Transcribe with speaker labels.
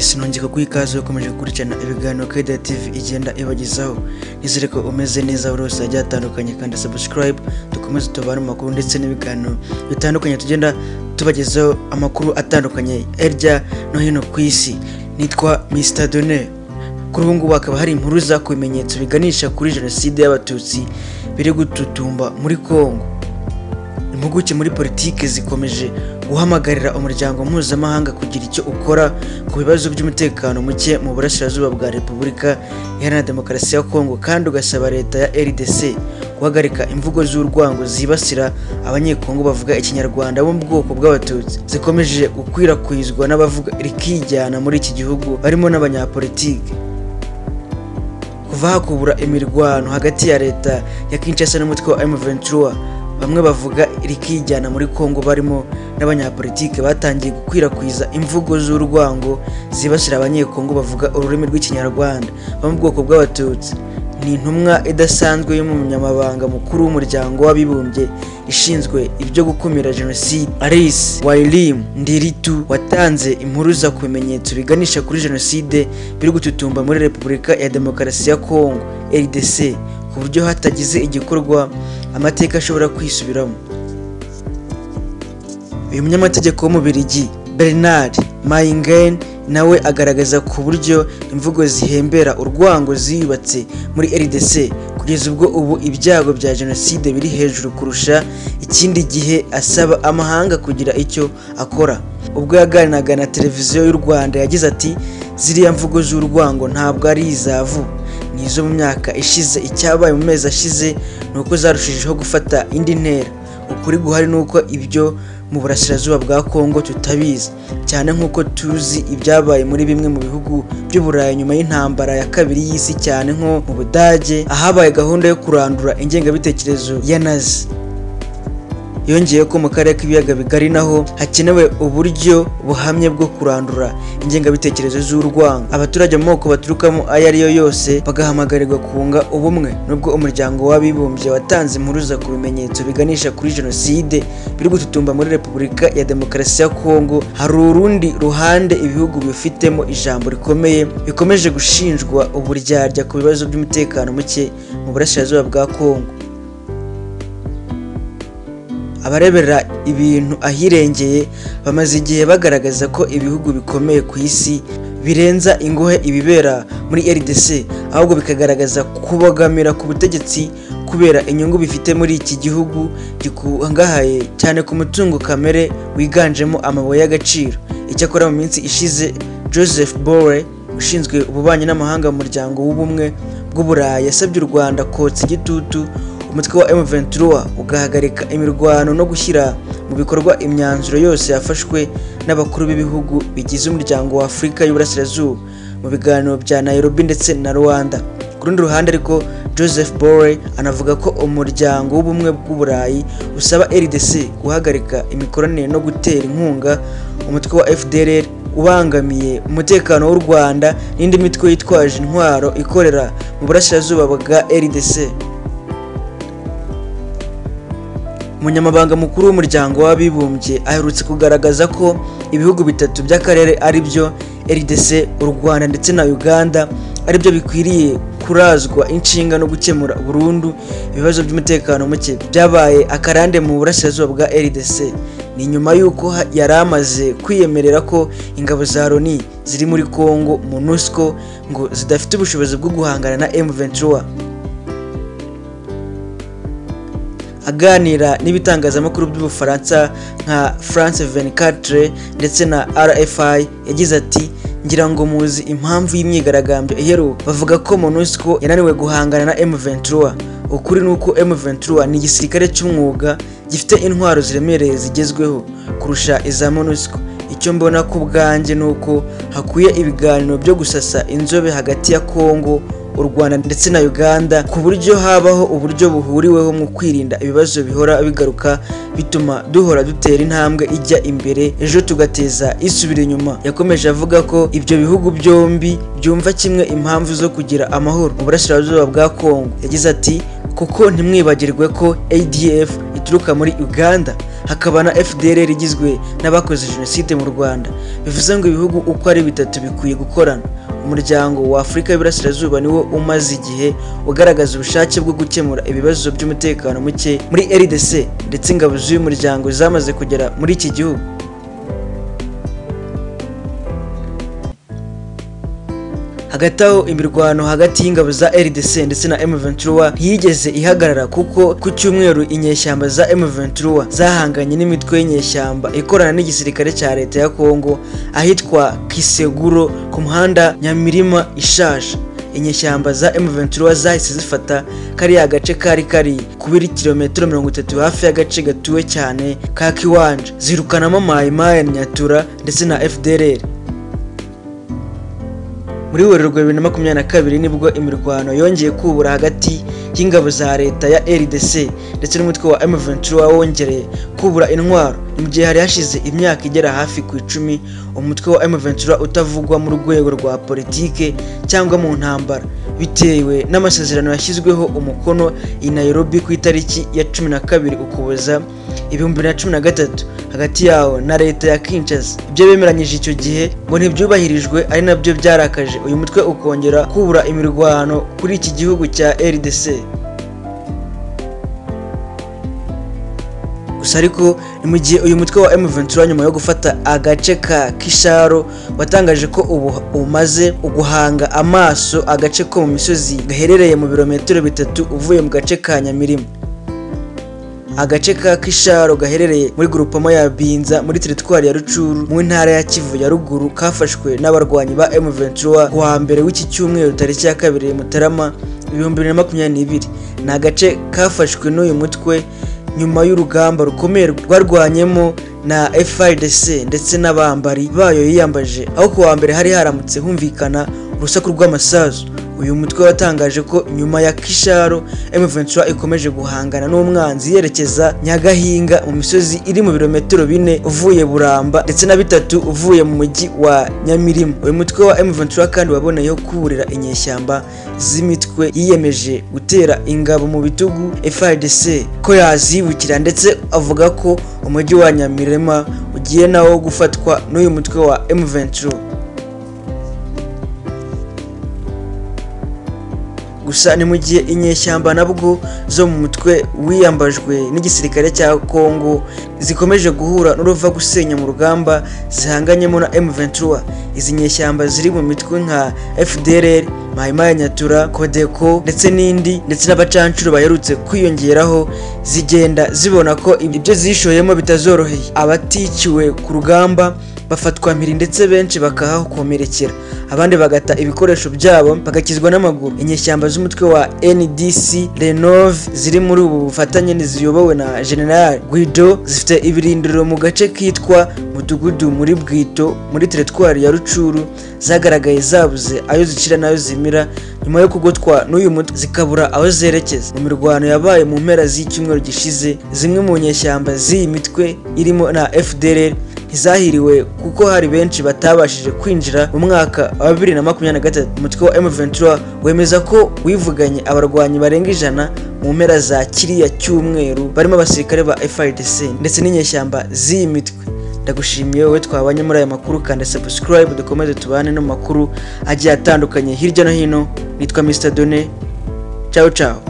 Speaker 1: sinongeye kuguha ikaze ukomeje gukurikirana ibiganiro Keda TV igenda ibagezaho nizere ko umeze neza buri wese yagiye atandukanye kandi subscribe dukomeze tubare amakuru ndetse n'ibiganiro bitandukanye tugenda tubagezaho amakuru atandukanye hirya no hino ku isi nitwa Mr Donner kuri ubu ngubu hakaba hari inkuru za ku bimenyetso biganisha kuri jenoside y'abatutsi biri gututumba muri Congo impuguke muri politiki zikomeje guhamagarira umuryango mpuzamahanga kugira icyo ukora ku bibazo by'umutekano muke mu burasirazuba bwa repubulika iharanira demokarasi ya kongo kandi ugasaba leta ya rdc guhagarika imvugo z'urwango zibasira abanyekongo bavuga ikinyarwanda bo mu bwoko bw'abatutsi zikomeje gukwirakwizwa n'abavuga rikijyana muri iki gihugu barimo n'abanyapolitiki kuva hakubura imirwano hagati ya leta ya kinshasa n'umutwe wa m23 bamwe bavuga rikijyana muri kongo barimo n'abanyapolitike batangiye gukwirakwiza imvugo z'urwango zibasira abanyekongo bavuga ururimi rw'ikinyarwanda bo mu bwoko bw'abatutsi ni intumwa idasanzwe y'umunyamabanga mukuru w'umuryango w'abibumbye ishinzwe ibyo gukumira jenoside aris wailim ndiritu watanze impuruza ku bimenyetso biganisha kuri jenoside biri gututumba muri repubulika ya demokarasi ya kongo rdc ku buryo hatagize igikorwa amateka ashobora kwisubiramo uyu munyamategeko w'umubirigi bernard mayingen nawe agaragaza ku buryo imvugo zihembera urwango ziyubatse muri rdc kugeza ubwo ubu ibyago bya jenoside biri hejuru kurusha ikindi gihe asaba amahanga kugira icyo akora ubwo yaganiraga na televiziyo y'u rwanda yagize ati ziriya mvugo z'urwango ntabwo ari izavu ni izo mu myaka ishize icyabaye mu mezi ashize ni uko zarushijeho gufata indi ntera ukuri guhari ni uko ibyo mu burasirazuba bwa kongo tutabizi cyane nk'uko tuzi ibyabaye muri bimwe mu bihugu by'uburayi nyuma y'intambara ya kabiri y'isi cyane nko mu budage ahabaye gahunda yo kurandura ingengabitekerezo ya nazi yongeye ko mu karere k'ibiyaga bigari naho hakenewe uburyo buhamye bwo kurandura ingengabitekerezo z'urwango abaturage mu moko baturukamo ayo ari yo yose bagahamagarirwa kunga ubumwe nubwo umuryango w'abibumbye watanze impuruza ku bimenyetso biganisha kuri jenoside biri gututumba muri repubulika ya demokarasi ya kongo hari urundi ruhande ibihugu bifitemo ijambo rikomeye bikomeje gushinjwa uburyarya ku bibazo by'umutekano muke mu burasirazuba bwa kongo abarebera ibintu ahirengeye bamaze igihe bagaragaza ko ibihugu bikomeye ku isi birenza ingohe ibibera muri rdc ahubwo bikagaragaza kubogamira ku butegetsi kubera inyungu bifite muri iki gihugu gikungahaye cyane ku mutungo kamere wiganjemo amabuye y'agaciro icyakora mu minsi ishize joseph bore ushinzwe ububanyi n'amahanga mu muryango w'ubumwe bw'uburayi yasabye u rwanda kotsa igitutu umutwe wa M23 ugahagarika imirwano no gushyira mu bikorwa imyanzuro yose yafashwe n'abakuru b'ibihugu bigize umuryango wa Afurika y'Uburasirazuba mu biganiro bya Nairobi ndetse na Rwanda ku rundi ruhande ariko Joseph Borrell anavuga ko umuryango w'ubumwe bw'uburayi usaba RDC guhagarika imikoranire no gutera inkunga umutwe wa FDLR ubangamiye umutekano w'u Rwanda n'indi mitwe yitwaje intwaro ikorera mu burasirazuba bwa RDC umunyamabanga mukuru w'umuryango w'abibumbye aherutse kugaragaza ko ibihugu bitatu by'akarere ari byo rdc u rwanda ndetse na uganda ari byo bikwiriye kurazwa inshinga no gukemura burundu ibibazo by'umutekano muke byabaye akarande mu burasirazuba bwa rdc ni nyuma y'uko yari amaze kwiyemerera ko ingabo za loni ziri muri congo monusco ngo zidafite ubushobozi bwo guhangana na m23 aganira n'ibitangazamakuru by'ubufaransa nka france 24 ndetse na rfi yagize ati ngira ngo muzi impamvu y'imyigaragambyo iheruka bavuga ko monusco yananiwe guhangana na m23 ukuri ni uko m23 ni igisirikare cy'umwuga gifite intwaro ziremereye zigezweho kurusha iza monusco icyo mbona ku bwanjye ni uko hakwiye ibiganiro byo gusasa inzobe hagati ya congo u rwanda ndetse na uganda ku buryo habaho uburyo buhuriweho mu kwirinda ibibazo bihora bigaruka bituma duhora dutera intambwe ijya imbere ejo tugateza isubira inyuma yakomeje avuga ko ibyo bihugu byombi byumva kimwe impamvu zo kugira amahoro mu burasirazuba bwa kongo yagize ati kuko ntimwibagirwe ko adf ituruka muri uganda hakaba na fdr igizwe n'abakoze jenoside mu rwanda bivuze ngo ibihugu uko ari bitatu bikwiye gukorana umuryango wa afurika y'iburasirazuba niwo umaze igihe ugaragaza ubushake bwo gukemura ibibazo by'umutekano muke muri rdc ndetse ingabo z'uyu muryango zamaze kugera muri iki gihugu hagati aho imirwano hagati y'ingabo za RDC ndetse na M23 ntiyigeze ihagarara kuko ku cyumweru inyeshyamba za M23 zahanganye n'imitwe y'inyeshyamba ikorana n'igisirikare cya leta ya Kongo ahitwa Kiseguro ku muhanda Nyamirima ishaje inyeshyamba za M23 zahise zifata kariya gace kari kari kubiri kilometero mirongo itatu hafi y'agace gatuwe cyane ka Kiwanja zirukanamo Maimaya Nyatura ndetse na FDLR muri werurwe bibiri na makumyabiri na kabiri nibwo imirwano yongeye kubura hagati y'ingabo za leta ya rdc ndetse n'umutwe wa m23 wongereye kubura intwaro mu gihe hari hashize imyaka igera hafi ku icumi umutwe wa m23 utavugwa mu rwego rwa politike cyangwa mu ntambara bitewe n'amasezerano yashyizweho umukono i nairobi ku itariki ya cumi na kabiri ukuboza ibihumbi bibiri na cumi na gatatu hagati yawo na leta ya kinshasa ibyo bemeranyije icyo gihe ngo ntibyubahirijwe ari nabyo byarakaje uyu mutwe ukongera kubura imirwano kuri iki gihugu cya rdc gusa ariko ni mu gihe uyu mutwe wa M23 nyuma yo gufata agace ka Kisharo watangaje ko ubu umaze guhanga amaso agace ko mu misozi gaherereye mu birometero bitatu uvuye mu gace ka Nyamirima agace ka Kisharo gaherereye muri grupama ya Binza muri teritwari ya Rucuru mu ntara ya Kivu ya ruguru kafashwe n'abarwanyi ba M23 kuwa mbere w'iki cyumweru tariki ya kabiri Mutarama ibihumbi bibiri na makumyabiri n'ibiri ni agace kafashwe n'uyu mutwe nyuma y'urugamba rukomeye rwarwanyemo na FIDC ndetse n'abambari bayo yiyambaje aho kuwa mbere hari haramutse humvikana urusaku rw'amasasu uyu mutwe watangaje ko nyuma ya Kisharo M23 ikomeje guhangana n'umwanzi yerekeza Nyagahinga mu misozi iri mu birometero bine uvuye Buramba ndetse na bitatu uvuye mu mujyi wa Nyamirima uyu mutwe wa M23 kandi waboneyeho kuburira inyeshyamba z'imitwe yiyemeje gutera ingabo mu bitugu FARDC ko yazibukira ndetse avuga ko umujyi wa Nyamirima ugiye nawo gufatwa n'uyu mutwe wa M23 gusa ni mu gihe inyeshyamba nabwo zo mu mutwe wiyambajwe n'igisirikare cya Kongo zikomeje guhura n'uruva gusenya mu rugamba zihanganyemo na M23 izi nyeshyamba ziri mu mitwe nka FDLR Mahimaya Nyatura Kodeko ndetse n'indi ndetse n'abacancuro baherutse kwiyongeraho zigenda zibona ko ibyo zishoyemo bitazoroheye abaticiwe ku rugamba bafatwa mpiri ndetse benshi bakahakomerekera abandi bagata ibikoresho byabo bagakizwa n'amaguru inyeshyamba z'umutwe wa ndc renove ziri muri ubu bufatanye ziyobowe na general guido zifite ibirindiro mu gace kitwa mudugudu muri bwito muri teritwari ya rucuru zagaragaye zabuze ayo zicira n'ayo zimira nyuma yo kugotwa n'uyu mutwe zikabura aho zerekeza mu mirwano yabaye mu mpera z'icyumweru gishize zimwe mu nyeshyamba z'iyi mitwe irimo na fdr ntizahiriwe kuko hari benshi batabashije kwinjira mu mwaka wa bibiri na makumyabiri na gatatu umutwe wa M23 wemeza ko wivuganye abarwanyi barenga ijana mu mpera za kiriya cyumweru barimo abasirikare ba FIDC ndetse n'inyeshyamba z'iyi mitwe ndagushimiye wowe twabanye muri aya makuru kanda subscribe dukomeze tubane no makuru agiye atandukanye hirya no hino nitwa Mr Done ciao ciao